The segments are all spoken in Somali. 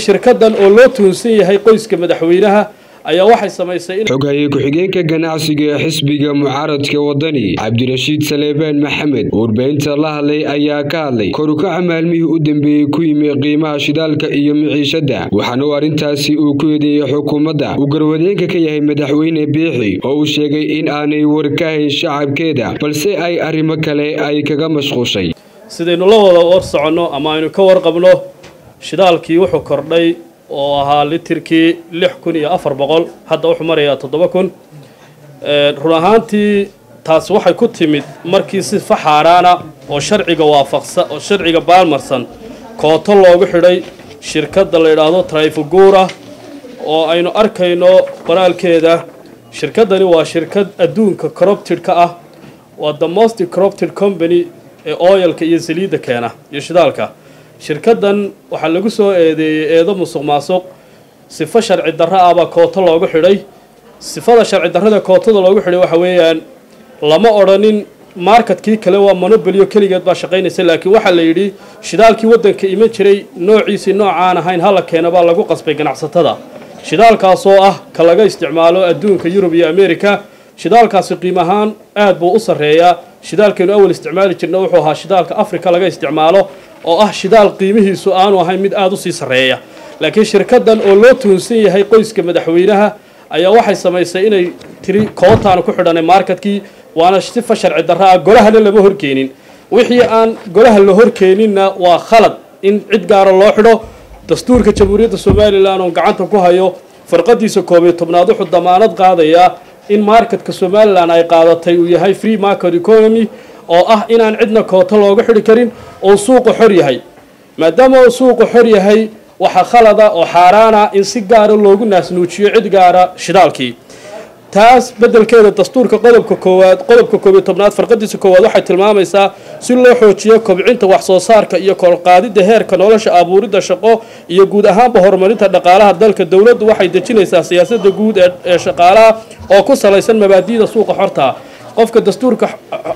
shirkadan oo loo tuhunsan yahay qoyska madaxweynaha ayaa waxay samaysay in xoghaye ku-xigeenka ganacsiga ee xisbiga mucaaradka wadani cabdirashiid saleebaan maxamed warbaahinta la hadlay ayaa ka hadlay korukaca maalmihii u dambeeyey ku yimi qiimaha shidaalka iyo miciishada waxaana uu arrintaasi uu ku eedeeyey xukuumadda uu garwadeenka ka yahay madaxweyne biixi oo uu sheegay in aanay warkahayn shacabkeeda balse ay arrimo kale ay kaga mashquushay sidaynu la wada war soconno ama aynu ka warqabno shidaalkii wuxuu kordhay oo ahaa litirkii lix kun iyo afar boqol hadda wuxuu marayaa toddoba kun run ahaantii taas waxay ku timid markii si faxaaraana oo sharciga waafaqsa oo sharciga baalmarsan kooto loogu xidhay shirkadda la yidhaahdo trifugura oo aynu arkayno qoraalkeeda shirkaddani waa shirkad adduunka corrupted-ka ah waa the most corrupted company ee oyalka iyo saliidda keena iyo shidaalka shirkaddan waxaa lagu soo eedeeyey eedo musuq maasuq sifo sharci darro ah baa kooto loogu xidhay sifada sharci darrada kootada loogu xidhay waxa weeyaan lama odhanin marketkii kale waa monobolyo keligeed baa shaqaynaysa laakiin waxaa la yidhi shidaalkii waddanka iman jiray noociisii noocaan ahayn hala keena baa lagu qasbay ganacsatada shidaalkaasoo ah ka laga isticmaalo adduunka yurub iyo america shidaalkaasi qiim ahaan aad buu u sarreeyaa shidaalkaynu awal isticmaali jirna wuxuu ahaa shidaalka africa laga isticmaalo oo ah shidaal qiimihiisu aanu ahayn mid aada u sii sarreeya laakiin shirkaddan oo loo tuhunsan yahay qoyska madaxweynaha ayaa waxay samaysay inay tiri kootaanu ku xidhanay marketkii waana sifa sharci darro ah golahana lama horkeenin wixii aan golaha la horkeeninna waa khalad in cid gaara loo xidho dastuurka jamhuuriyadda somalilan oo gacanta ku hayo farqadiisa koob iyo tobnaad wuxuu damaanad qaadayaa in marketka somalilan ay qaadatay uu yahay free market economy oo ah inaan cidna kooto looga xidhi karin oo suuqa xor yahay maadaama uu suuqa xor yahay waxaa khalada oo xaaraana in si gaara loogu naasnuujiyo cid gaara shidaalkii taas beddelkeeda dastuurka qodobka koowaad qodobka koob iyo tobnaad farqadiisa koowaad waxay tilmaamaysaa si loo xoojiyo kobcinta wax soo saarka iyo kolqaadida heerka nolosha abuuridda shaqo iyo guud ahaanba horumarinta dhaqaalaha dalka dowladdu waxay dejinaysaa siyaasadda guud ee shaqaalaha oo ku salaysan mabaadi'da suuqa xorta qofka dastuurka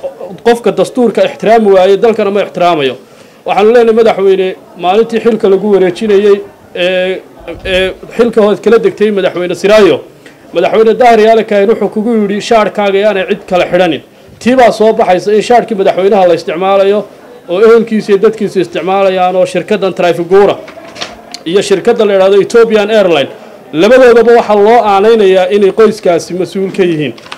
qofka dastuurka ixtiraami waaye dalkana ma ixtiraamayo waxaanu leenahay madaxweyne maalintii xilka lagu wareejinayey ee ee xilka hood kala degtay madaxweyne siraayo madaxweyne dahar yaale kaahin wuxuu kugu yidhi shaarhkaaga yaanay cid kale xidhanin tii baa soo baxaysa in shaarhkii madaxweynaha la isticmaalayo oo ehelkiisa iyo dadkiisa isticmaalayaan oo shirkaddan trifigura iyo shirkadda la yidhahdo ethiopian airline labadoodaba waxaa loo aanaynayaa inay qoyskaasi mas-uul ka yihiin